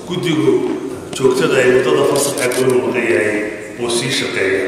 guddigu joogtada ay muddada fasaxa golu maqan yahay buu sii shaqeeya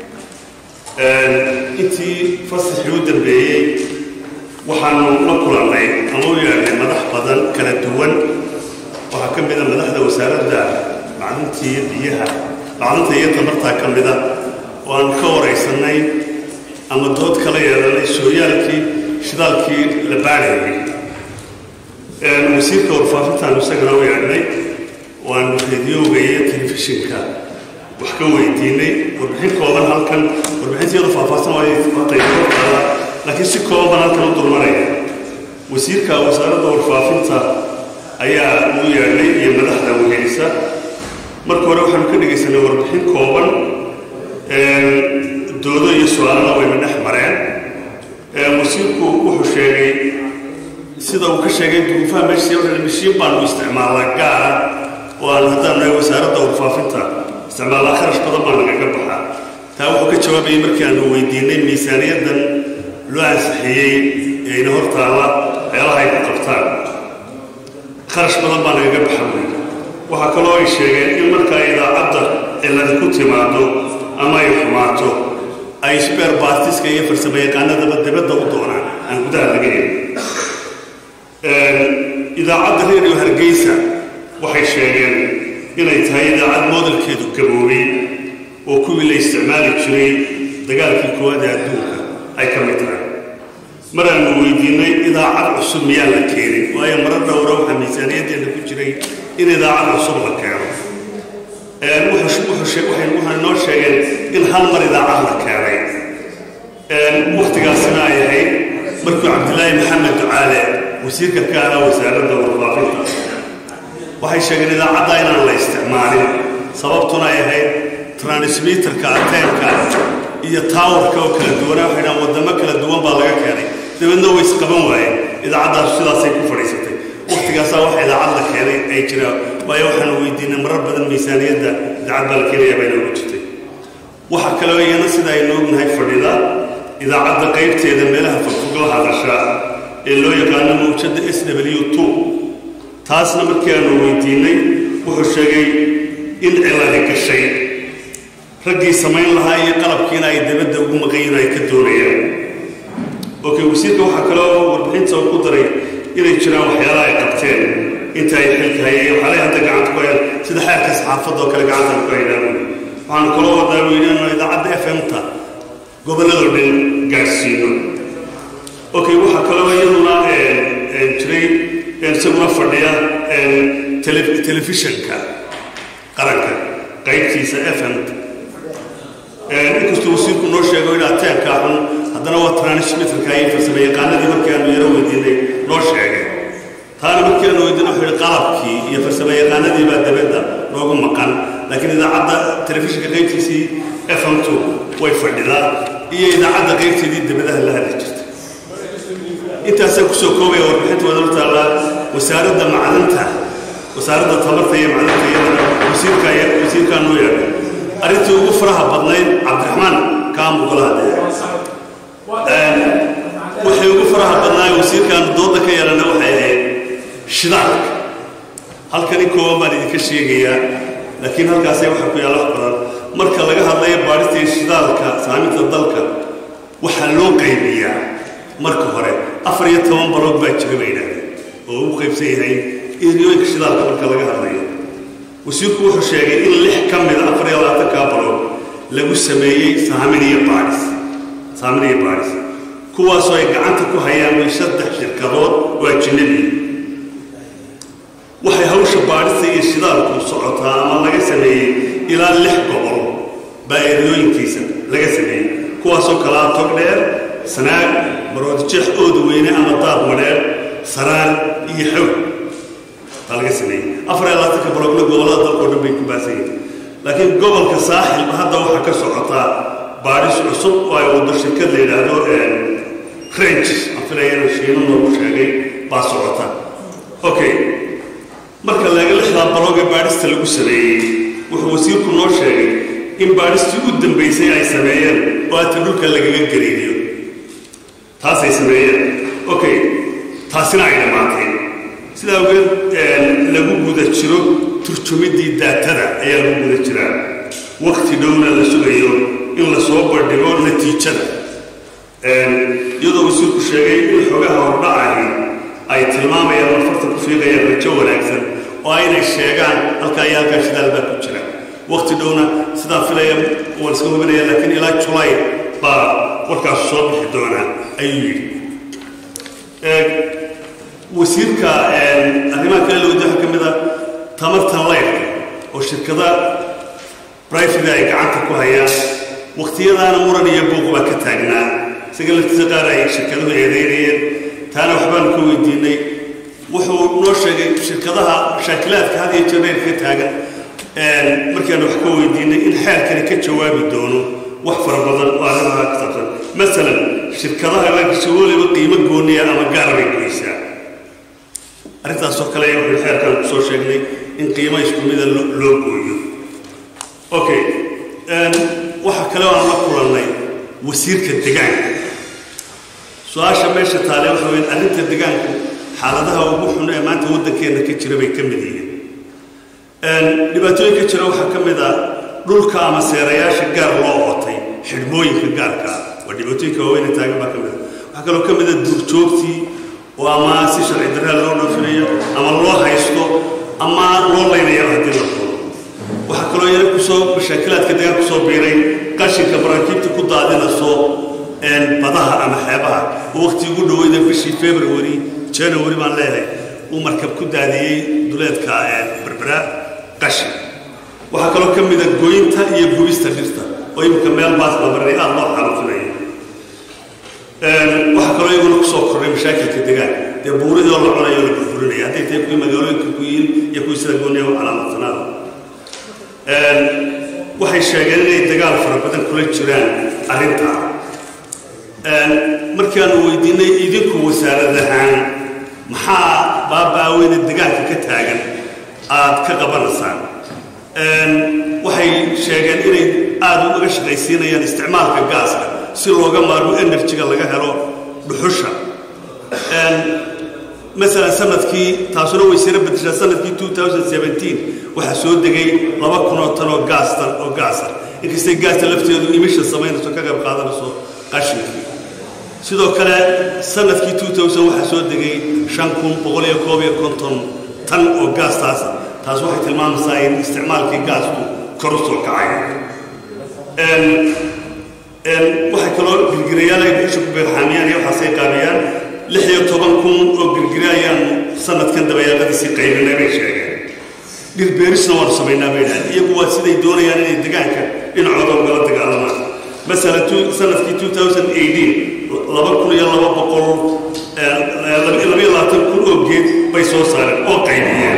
intii fasaxii u dambeeyey waxaanu la kulannay ama u yeedhnay madax badan kala duwan waxaa ka mida madaxda wasaaradda macdintii biyaha macdinta iyo tamartaa ka mida oo aan ka waraysanay ama dood kala yeelanay sooyaalkii shidaalkii la baadhayay wasiirka warfaafintaanu isagana u yeedhnay waanu rediyoga iyo telefishinka wax ka weydiinay warbixin kooban halkan warbixinteedu faahfaahsan waayqaybootaala laakiin si kooban halkan u dulmaraya wasiirka wasaaradda warfaafinta ayaa uu yeedhnay iyo madaxda weheysa marka hore waxaanu ka dhegaysanay warbixin kooban doodo iyo su-aalana wayna dhex mareen wasiirku wuxuu sheegay sida uu ka sheegay duruufaha meesha mishiin baanu isticmaalaa gaara oo aan haddaan nahay wasaaradda warfaafinta isticmaalaa kharash badan baa nagaga baxaa taa wuxuu ka jawaabayay markii aanu weydiinay miisaaniyaddan loo ansixiyey ee ina hortaala waxyaalaha ay ku qabtaan kharash badan baa nagaga baxa wey waxaa kaloo ay sheegeen in markaa idaacadda ciladi ku timaado ama ay xumaato ay sbeer baartiska iyo farsamo yaqaanadaba dibadda u doonaan aan gudaha laga helin idaacadda reeriyo hargeysa waxay sheegeen inay tahay idaacad moodalkeedu gaboobay oo kuwii la isticmaali jiray dagaalkii koowaad ee adduunka ay ka mid tahay mar aanu weydiinay idaacad cusub miyaa la keenin waayo mara dhowra waxaa miisaaniyaddeena ku jiray in idaacad cusub la keeno waxay noo sheegeen in hal mar idaacad la keenay wakhtigaasina ay ahayd markuu cabdilaahi maxamed ducaale wasiirka ka ahaa wasaaradda warfaafinta waxay sheegeen idaacadda inaan la isticmaalin sababtuna ay ahayd transmitterka ateenka iyo taawarka oo kala duwana waxay dhahaan waddamo kala duwan baa laga keenay dabeedna way isqaban waayeen idaacaddaas sidaasay ku fadhiisatay wakhtigaasaa waxa idaacad la keenay ay jiraan waayo waxaanu weydiinay marar badan miisaaniyadda idaacad baa la keenayaa bay noogu jirtay waxaa kaloo iyana sida aynu ognahay fadhida idaacadda qaybteeda meelaha fogfog la hadasha ee loo yaqaano mawjadda s w two taasna markii aanu weydiinay wuxuu sheegay in ciladi gashay raggii samayn lahaa iyo qalabkiina ay dabadda ugu maqayin ay ka doonayaan okay wasiirka waxaa kaloo warbixinta uu ku daray inay jiraan waxyaalaha ay qabteen inta ay xilka hayeen waxaalay hadda gacanta ku hayaan sida xeerka saxaafadda oo kale gacantan ku haynaan waxaanu kaloo wadaa weyne inuu idaacadda f m-ta gobolladoo dhan gaadhsiino okay waxaa kaloo iyaduna jiray isaguna fadhiya telefishanka qaranka qaybtiisa f m-ta inkastuu wasiirku noo sheego in ateenkaa xun haddana waa transmitterka iyo farsamo yaqaanadii markii aanu yaro weydiinay noo sheegay taana markii aanu weydiinay wuxuu yihi qalabkii iyo farsamo yaqaanadii baa dabadda noogu maqan laakiin idaacadda telefishinka qaybtiisii f m two way fadhidaa iyo idaacadda qaybteedii dabadaha la hadli jirta intaasaan kusoo koobaya warbixinta wada hortaallaa wasaaradda macdanta wasaaradda tamarta iyo macdanta iyadana wasiirka wasiirkaa noo yeedhay arrintii ugu faraha badnayd cabdiraxmaan kaambu kala hadlaya waxay ugu faraha badnaay wasiirkaanu dooda ka yeelana waxay ahayd shidaalka halkani kooban baan idinka sheegayaa laakiin halkaasay waxaa ku yaalla wax badan marka laga hadlayo baadhistii shidaalka saaminta dalka waxaa loo qaybiyaa marka hore afar iyo toban balood baa jira bay yidhahdeen oo u qaybsan yahay eriyooyinka shidaalka marka laga hadlayo wasiirku wuxuu sheegay in lix ka mida afar iyo labaatankaa balood lagu sameeyey saamin iyo baadhis saamin iyo baadhis kuwaasoo ay gacanta ku hayaan way saddex shirkadood oo ajinabi waxay hawsha baadhista iyo shidaalku socotaa ama laga sameeyey ilaa lix gobol baa eriyooyinkiisa laga sameeyey kuwaasoo kalaa tog dheer sanaag baroodjeex ooda weyne ama daad madheer saraan iyo xoog baa laga sameeyey afar iyo labaatanka baloogna gobollada dalkao dhan bay ku baasan yihin laakiin gobolka saaxilba hadda waxaa ka socotaa baadhis cusub oo ay wado shirkad la yidhaahdo ranges aan filaya inuu shiino noogu sheegay baa socota okay marka laga lixdaa balooga baadhista lagu sameeyey wuxuu wasiirku noo sheegay in baadhistii u dambaysay ay sameeyeen oo aata dhulka lagaga gariiriyo taasay sameeyeen okay taasina ay dhammaatay sidaa awgeed lagu guda jiro turjumiddii daatada ayaa lagu guda jiraa wakti dhowna la sugayo in la soo bandhigo natiijada iyadoo wasiirku sheegay in xogaha hordhacahi ay tilmaamayaan marfarta ku fiiqayaan rajo wanaagsan oo aynay sheegaan halkaa iyo halkaa shidaal baa ku jira wakti dhowna sidaa filaya waan iska hubinaya laakiin ilaa julay baa warkaasu soo bixi doonaa ayuu yidhi wasiirka arrimaha kale lawada waxaa ka mid a tamartan laydka oo shirkada brifida ay gacanta ku hayaan wakhtiyadaana muran iyo buuq baa ka taagnaa isaga laftiisa qaar ay shirkaduhu eedeynayeen taana waxbaanu ka weydiinay wuxuu noo sheegay shirkadaha mashaakilaadka had iyo jeer dheer ka taagan markaanu wax ka weydiinay in xeerkani ka jawaabi doono wax fara badan oo arrimaha ka saabsan masalan shirkadaha laakiinse weliba qiimo gooniya ama gaar bay goysaa arrintaasoo kale wuxuu xeerkan ku soo sheegnay in qiimo isku mida loo gooyo okay waxaa kale oo aan la kulannay wasiirka degaanka su-aasha meesha taale waxa weyn arrinta degaanku xaaladaha ugu xun ee maanta waddankeenna ka jira bay ka mid yihiin dhibaatooyin ka jira waxaa ka mid ah dhulka ama seerayaasha gaar loo ootay xidhmooyinka gaarka waa dhibaatooyinka waaweyne taagan baa ka mid a waxaa kaloo ka mid a duurjoogtii oo ama si sharci darraa loo dhoofinayo ama loo haysto ama loo laynayo haddii la doono waxaa kaloo yana kusoo mashaakilaadka degaan kusoo biiray qashinka maraakiibta ku daadinaso badaha ama xeebaha oo waqti ugu dhaweyda bishii february january baan leeyahay uu markab ku daadiyey duleedka berbera qashin waxaa kaloo ka mida goynta iyo gubista dhirta oo iminka meel baas la marinay aada loo xaalufinayo waxaa kaloo iyaguna kusoo kordhay mashaakilka degaan dee buuridii oo la cunayo o la burburinaya hadday tahay kuwii magaalooyinka ku yiin iyo kuwii sida gooniya u calaamadsanaada waxay sheegeen inay dagaal fara badan kula jiraan arrintaa markaanu weydiinay idinku wasaarad ahaan maxaa baaba'aweyne degaanka ka taagan aad ka qabanaysaan waxay sheegeen inay aada uga shaqaysiinayaan isticmaalka gaaska si looga maarmo enerjiga laga helo dhuxusha masalan sanadkii taasuna way sira bedeshaa sanadkii waxaa soo degay laba kunoo tan oo gaastan oo gaasa inkastay gaasta lafteedu imisha samaynayso ka qayb qaadanayso qashinkii sidoo kale sanadkii waxaa soo degay shan kun boqol iyo koob iyo konton tan oo gaastaasa taas waxay tilmaamaysaa in isticmaalkii gaasku kor u soo kacay waxay kaloo girgirayaal ay dhuxusha ku beerxaamiyaan iyo waxaasay qaabiyaan lix iyo toban kun oo girgira ayaan sanadkan dabayaaqadiisii qaybinay bay sheegeen dhirbeerisna waanu samaynaa bay dhahay iyagu waa siday doonayaan inay degaanka dhinacooda ugala dagaalamaan masalan kii laba kun iyo laba boqol labayo labaatan kun oo geed bay soo saareen oo qaybiyeen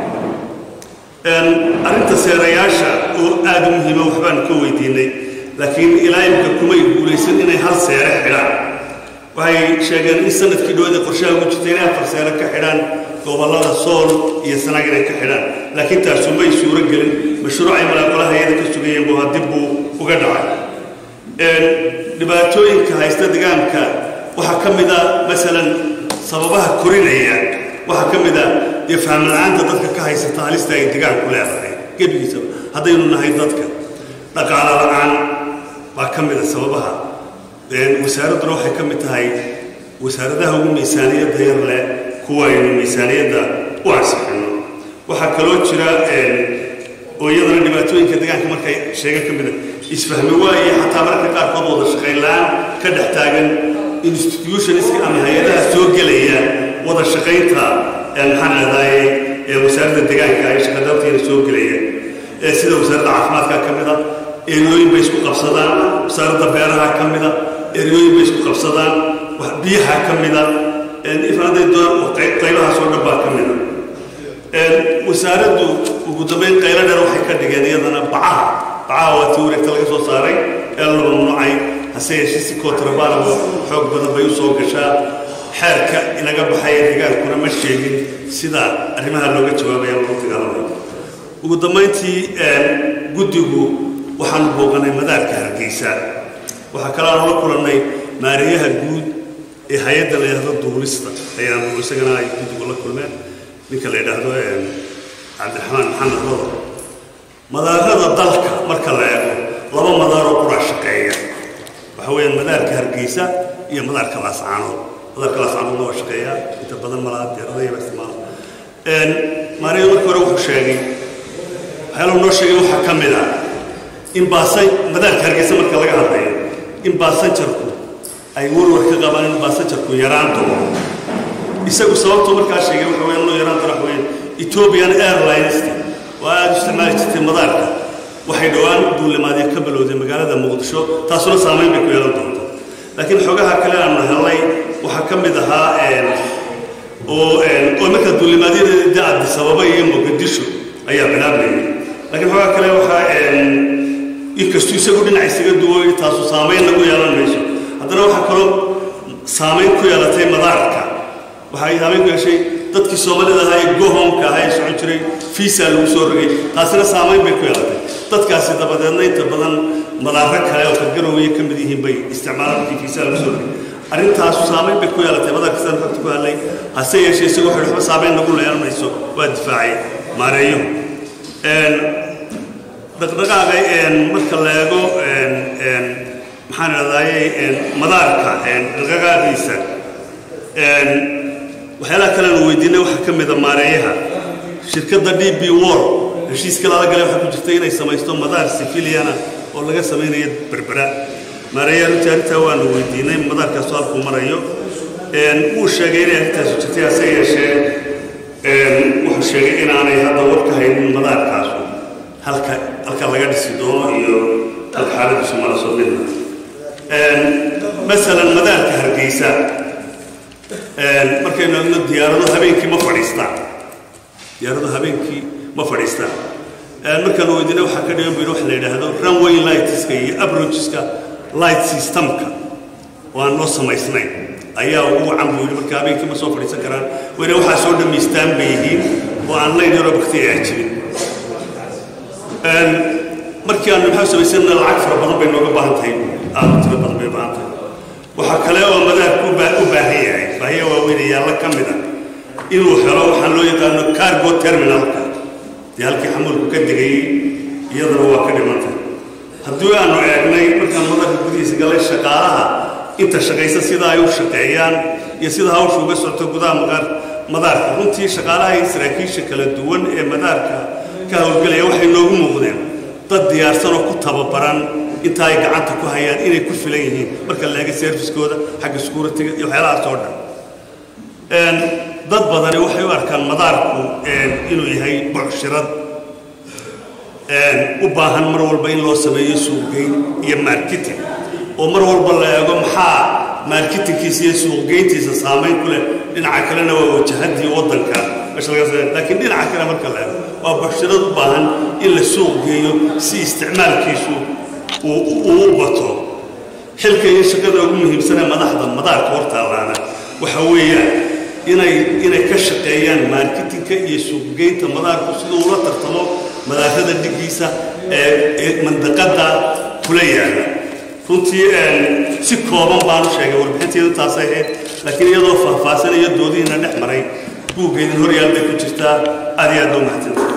arrinta seerayaasha oo aada u muhiima waxbaanu ka weydiinay laakiin ilaa imka kumay guulaysan inay hal seere xidhaan waxay sheegeen in sanadkii dhowada qorshaha ugu jirta inay afar seere ka xidhaan gobollada sool iyo sanaag inay ka xidhaan laakiin taasu may suuro gelin mashruucay malaaqolaha iyada ka sugayeen buu haddib buu uga dhacay dhibaatooyinka haysta degaanka waxaa ka mid a masalan sababaha korinaya waxaa ka mid a dee fahmla-aanta dadka ka haysata halista ay degaanku leedahay gebigiisaba haddaynu nahay dadka dhaqaalo la-aan baa ka mid a sababaha wasaaradduna waxay ka mid tahay wasaaradaha ugu miisaaniyadda yar leh kuwa aynu miisaaniyadda u ansixino waxaa kaloo jira oo iyadana dhibaatooyinka degaanka markay sheegan ka mida isfahmi waaye xataa mararka qaarkood wada shaqayn la-aan ka dhex taagan institutionska ama hay-adaha soo gelaya wada shaqaynta maxaan leedahay wasaaradda degaanka ay shaqadabteena soo gelaya sida wasaaradda caafimaadka ka mida eryooyin bay isku qabsadaan wasaaradda beeraha ka mida eryooyin bay isku qabsadaan biyaha ka mida ifaaday doon qaybahaas oo dhan baa ka mida wasaaraddu ugu dambayn qaylo dheer waxay ka dhigeen iyadana bacaha bacaha waa tii wareegta laga soo saaray ee la mamnuucay hase yeeshee si kootrabaanaba xoog badan bay u soo gashaa xeerka inaga baxaya dagaalkuna ma sheegin sida arrimaha looga jawaabaya lagu dagaalamayo ugu dambayntii guddigu waxaanu booqanay madaarka hargeysa waxaa kaloo aan la kulannay maariyaha guud ee hay-adda la yidhahdo duulista ayaanu isagana ay guddigu la kulmeen ninka la yidhaahdo cabdiraxmaan maxamed rodo madaarada dalka marka la eego laba madaaroo quraa shaqeeya waxa weeyaan madaarka hargeysa iyo madaarka laascaanood madaarka laascaanoodna waa shaqeeya inta badan malaha diyaaradaha baa isticmaala maariya markii hore wuxuu sheegay waxyaala noo sheegay waxaa ka mid ah in baasan madaarka hargeysa marka laga hadlayo in baasanjarku ay warwar ka qabaan in baasanjarku yaraan doono isagu sababtuu markaa sheegay waxa weeyaan inuu yaraan doono waxa weeyaan ethiopian airlines oo aada u isticmaali jirtay madaarka waxay dhowaan duulimaadyo ka balowday magaalada muqdisho taasuna saamayn bay ku yeelan doonta laakiin xogaha kale aanu helnay waxaa ka mid ahaa oo oo marka duulimaadyada da addis ababa iyo muqdisho ayaa bilaabmayay laakiin xogaha kale waxaa inkastuu isagu dhinac isaga duway taasu saamayn lagu yeelan mayso haddana waxaa kaloo saamayn ku yeelatay madaarka waxay saamayn ku yeeshay dadkii soomaalida ahaa ee gohomka ahaa ee socon jiray fiisa lagu soo rogay taasina saamayn bay ku yeelatay dadkaasi dabadeedna inta badan madaaro kale oo kagarowaya ka mid yihiin bay isticmaalaan markii fiisa lagu soo rogay arrintaasu saamayn bay ku yeelatay madaarka sidaan xogta ku hadlay hase yeeshee isagu waxay waxba saamayn nagu leelan mayso waa difaacay maareeyo dhaqdhaqaaqa marka la eego maxaan idhahdaayey madaarka dhaqdhaqaaqiisa waxyaalaha kale aanu weydiinay waxaa ka mida maareeyaha shirkadda d b wor heshiiska lala galay waxaa ku jirta inay samaysto madaar sifiliana oo laga samaynayo berbera maareeyaha runtii arrintaa waanu weydiinay madaarkaasu halkuu marayo wuu sheegay inay arrintaasu jirtay hase yeeshee wuxuu sheegay inaanay hadda war ka haynin madaarkaasu halka halka laga dhisi doono iyo halka xaaladiisu malaso midna masalan madaarka hargeysa markaynu eegno diyaarado habeenkii ma fadhiistaan diyaarado habeenkii ma fadhiistaan markaanu weydiinay waxaa ka dhigan bu yidhi waxa la yidhaahdo runway lightska iyo aproacheska light systemka oo aan noo samaysnayn ayaa ugu wacan buu yidhi marka habeenkii ma soo fadhiisan karaan wayna waxaa soo dhammaystaan bay yihiin oo aan layn yaroo bakti ay jirin markii aanu maxaa samaysana lacag fara badan bay nooga baahan tahay aada tiro badan bay baahan tahay waxaa kale oo madaarku u baahan yahay baahiya waaweynayaalla ka mid ah inuu helo waxaan loo yaqaano cargo terminalka dee halkii xamuulku ka degayey iyadana waa ka dhimantay haddii aanu eegnay markaan madaarka gudihiisa galay shaqaalaha inta shaqaysa sida ay u shaqeeyaan iyo sida hawsha uga socoto gudaha maqaar madaarka runtii shaqaalaha iyo saraakiisha kala duwan ee madaarka ka howlgelaya waxay noogu muuqdeen dad diyaarsan oo ku tababaran inta ay gacanta ku hayaan inay ku filan yihiin marka la eega serviskooda xagga security-ga iyo waxyaalahaas oo dhan dad badani waxay u arkaan madaarku inuu yahay bucshirad u baahan mar walba in loo sameeyo suuqgeyn iyo marketing oo mar walba la eego maxaa marketingkiisa iyo suuqgeyntiisa saamayn ku leh dhinaca kalena waa wajahadii waddanka laakiin dhinaca kale marka la eego waa bucshirad u baahan in la suuq geeyo si isticmaalkiisu uu u bato xilka iyo shaqada ugu muhiimsanee madaxda madaarka hortaallaana waxa weeyaan inay inay ka shaqeeyaan marketingka iyo suuqgeynta madaarku siduu ula tartamo madaarada dhigiisa ee mandaqada kula yaala runtii si kooban baanu sheegay warbixinteedu taasay ahayd laakiin iyadoo faahfaahsan iyo doodihiina dhex maray buuggeedin horyaal bay ku jirtaa aad iyo aad loo mahadsan